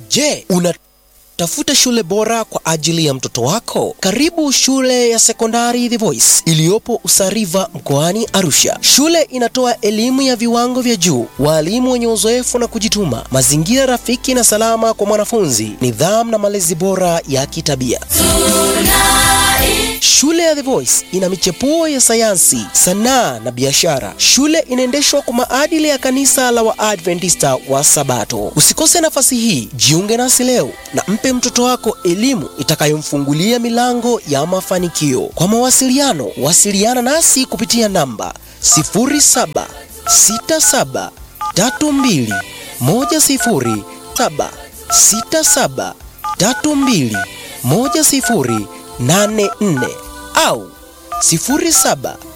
Je, una tafuta shule bora kwa ajili ya mtoto wako? Karibu shule ya sekondari The Voice iliyopo Usariva mkoani Arusha. Shule inatoa elimu ya viwango vya juu, walimu wenye uzoefu na kujituma, mazingira rafiki na salama kwa mwanafunzi, nidhamu na malezi bora ya kitabia. Shule ya The Voice ina michepuo ya sayansi, sanaa na biashara. Shule inaendeshwa kwa maadili ya kanisa la Waadventista wa Sabato. Usikose nafasi hii, jiunge nasi leo na mpe mtoto wako elimu itakayomfungulia milango ya mafanikio. Kwa mawasiliano, wasiliana nasi kupitia namba 076732107767321084 au 07